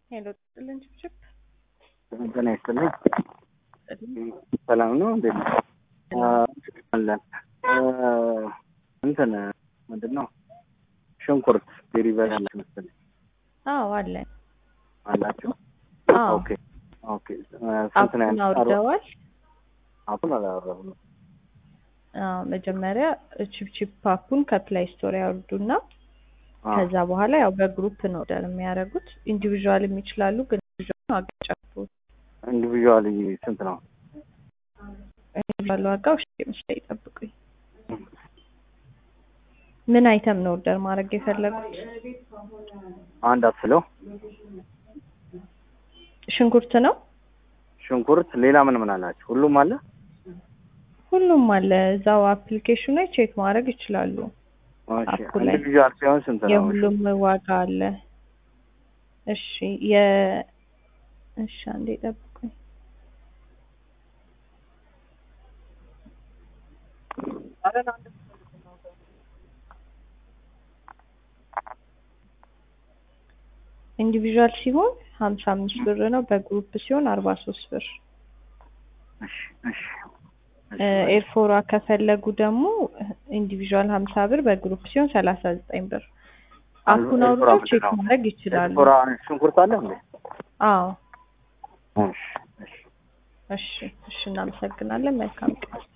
ሄሎ ጥልን ችብችብ ጤና ይስጥልኝ። ሰላም ነው እንዴ? አለን እንትን ምንድን ነው ሽንኩርት ዴሊቨሪ አላችሁ መሰለኝ አዎ አለን። አላችሁ? አዎ ኦኬ ኦኬ። ስንት ነው አፑን ያለው? አውርደዋል። አፑን አላወራሁም። አዎ መጀመሪያ ቺፕቺፕ አፑን ከፕላይ ስቶር ያወርዱና አዎ። ከዛ በኋላ ያው በግሩፕ ነው ኦርደር የሚያደርጉት። ኢንዲቪዥዋልም ይችላሉ፣ ግን ኢንዲቪዥዋል አገጫፉ ኢንዲቪዥዋሊ ስንት ነው? ኢንዲቪዥዋል ዋጋው እሺ ምስል ይጠብቁኝ። ምን አይተም ነው ኦርደር ማድረግ የፈለጉት? አንድ አስለው ሽንኩርት ነው። ሽንኩርት፣ ሌላ ምን ምን አላችሁ? ሁሉም አለ? ሁሉም አለ እዛው አፕሊኬሽኑ ላይ ቼክ ማድረግ ይችላሉ። እሺ። አፑ ላይ ኢንዲቪዥዋል ሲሆን ስንት ነው? የሁሉም ዋጋ አለ። እሺ የ እሺ አንዴ ጠብቁኝ። ኢንዲቪዥዋል ሲሆን ሀምሳ አምስት ብር ነው። በግሩፕ ሲሆን አርባ ሶስት ብር። እሺ እሺ ኤርፎራ ከፈለጉ ደግሞ ኢንዲቪዥዋል ሀምሳ ብር በግሩፕ ሲሆን ሰላሳ ዘጠኝ ብር። አፑን ኤርፎራ አውርደው ምንድን ቼክ ነው? ማድረግ ይችላሉ። ኤርፎራ ሽንኩርት አለ እንዴ? አዎ እሺ እሺ እሺ እሺ እናመሰግናለን። መልካም ቀን